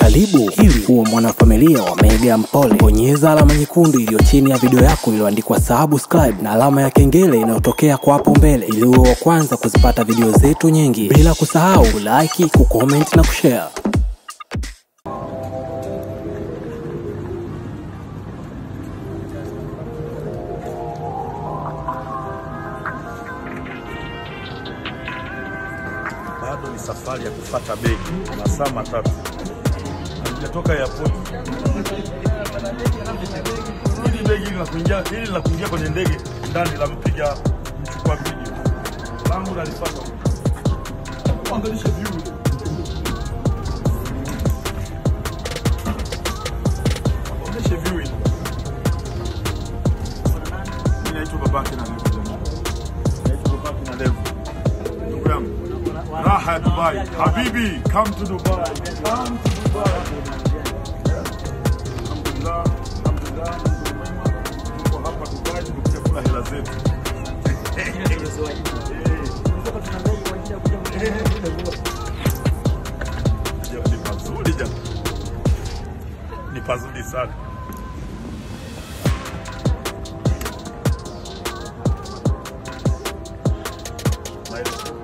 Karibu ili uwe mwanafamilia wa Mega Mpole. Bonyeza alama nyekundu iliyo chini ya video yako iliyoandikwa subscribe na alama ya kengele inayotokea kwa hapo mbele ili uwe wa kwanza kuzipata video zetu nyingi, bila kusahau kulike, kucomment na kushare. bado ni safari ya kufata begi masaa matatu hatujatoka airport. Hili begi hili la kuingia hili la kuingia kwenye ndege ndani la mpiga mchukua video langu nalipata angalisha view onyeshe view hii Mimi naitwa babake na Levo jamaa. naitwa babake na Levo ndugu yangu raha ya Dubai. Habibi, come to Dubai. Come to Dubai. Alhamdulillah, alhamdulillah, Mungu mwema. Tuko hapa Dubai tumekuja kula hela zetu. Jamaa, Ni pazuri jamaa. Ni pazuri sana. Maelezo.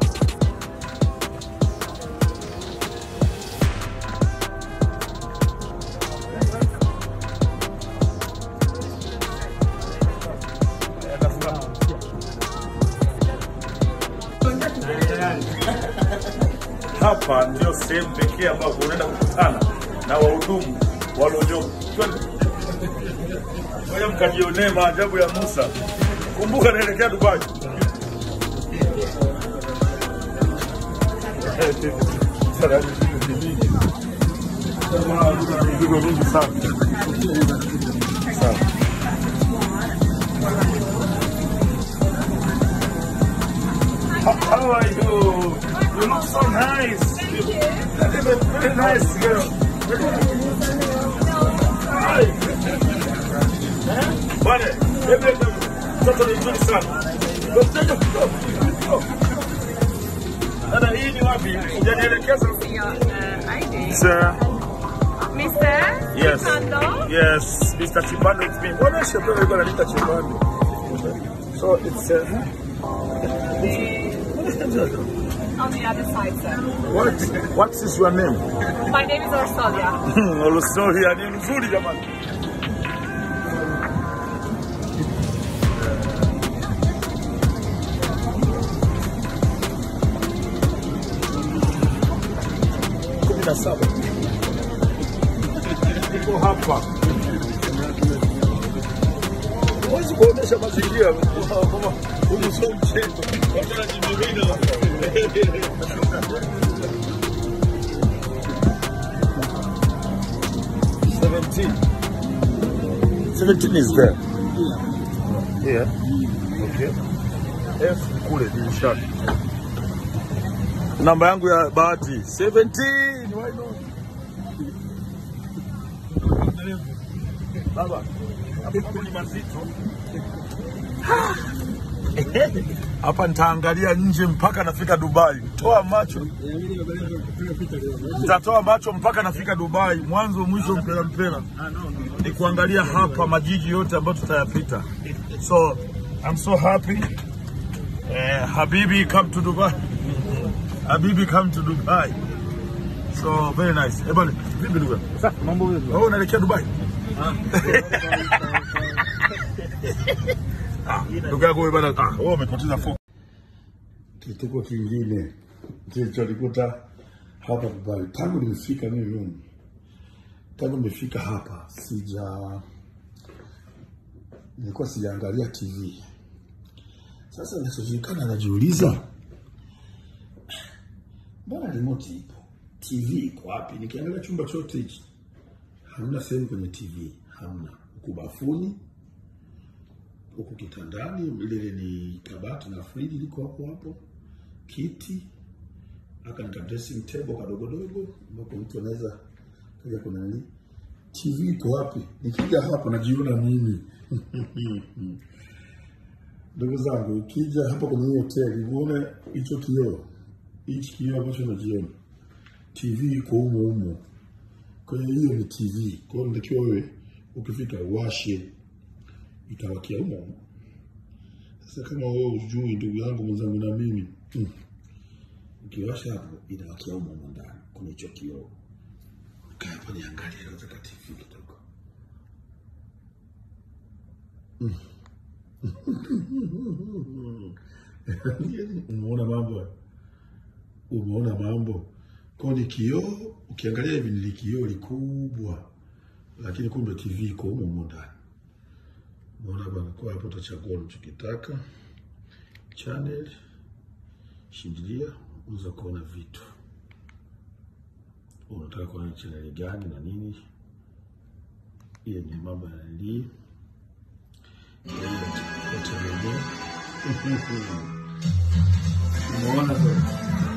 Hapa ndio sehemu pekee ambapo unaenda kukutana na wahudumu walionyoka. Ngoja mkajionee maajabu ya Musa. Kumbuka naelekea Dubai. Mizigo mingi sana. Sana. How are you? You look so nice. Thank you. Very nice girl. Hi. Eh? Bwana, hebu mtoto ni mzuri sana. Go, go, go, go. Dada, hii ni wapi? Hujanielekeza. your uh, ID. Sir. Mr. Yes. Chipando? Yes, Mr. Chibando it's me. Mbona shepo yuko ananiita Chibando? So it's uh, On the other side, sir. what what is your name? My name is Orsolia. Olusoria ni mzuri jamani. kumi na saba niko hapa, huwezi kuonyesha mazingira kama huyu sio mchezo. Watu wanajimimina. 17. 17 is there. Here. Okay. F kule dirishani. Namba yangu ya bahati 17. Why not? Baba, hapa mambo ni mazito. Hapa nitaangalia nje mpaka nafika Dubai. Toa macho. Nitatoa macho mpaka nafika Dubai, mwanzo mwisho, mpela mpela, ni kuangalia hapa majiji yote ambayo tutayapita. So I'm so happy. Eh, Habibi come to Dubai. Habibi come to Dubai. So very nice. Eh, bwana, vipi ndugu? Sasa mambo vipi? Wewe unaelekea Dubai? Ah, ndugu yako wewe bwana, ah, wewe umepoteza focus. kituko kingine kilichonikuta hapa Dubai. Tangu nimefika mimi humu, tangu nimefika hapa sija, nilikuwa sijaangalia TV. Sasa nachojulikana, najiuliza mbona remote ipo, TV iko wapi? Nikiangalia chumba chote hichi hamna sehemu kwenye TV, hamna. Huku bafuni, huku kitandani, lile ni kabati na friji liko hapo hapo kiti aka nika dressing table kadogodogo ambapo mtu anaweza kaja kuna nini. TV iko wapi? Nikija hapa najiona mimi ndugu zangu, ukija hapa kwenye hii hoteli uone hicho kioo, hichi kioo ambacho najiona, TV iko humo humo. Kwa hiyo hiyo ni TV. Kwa hiyo unatakiwa wewe ukifika uwashe, itawakia humo humo. Sasa kama wewe ujui, ndugu yangu mwenzangu, na mimi mm, ukiwasha hapo inawakia humo humo ndani kwenye hicho kioo. Kaa hapo niangalie katika TV kidogo. Umeona mambo, umeona mambo. Kwa ni kioo, ukiangalia hivi ni kioo likubwa, lakini kumbe TV iko humo humo ndani. Umeona bwana, kwa hapo utachagua unachokitaka channel, shindilia, unaweza kuona vitu unataka kuona channel gani na nini. Hiyo ni mambo ya nilii wategemea umeona sasa,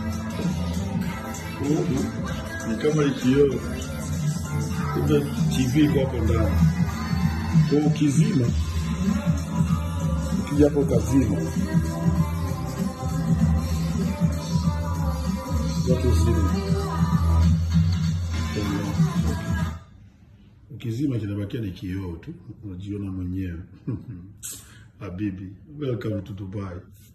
huku ni kama ikioo, kumbe TV iko hapo ndani. Kwa ukizima, ukija hapo ukazima, watu zima, ukizima kinabakia ni kioo tu, unajiona mwenyewe. Habibi, welcome to Dubai.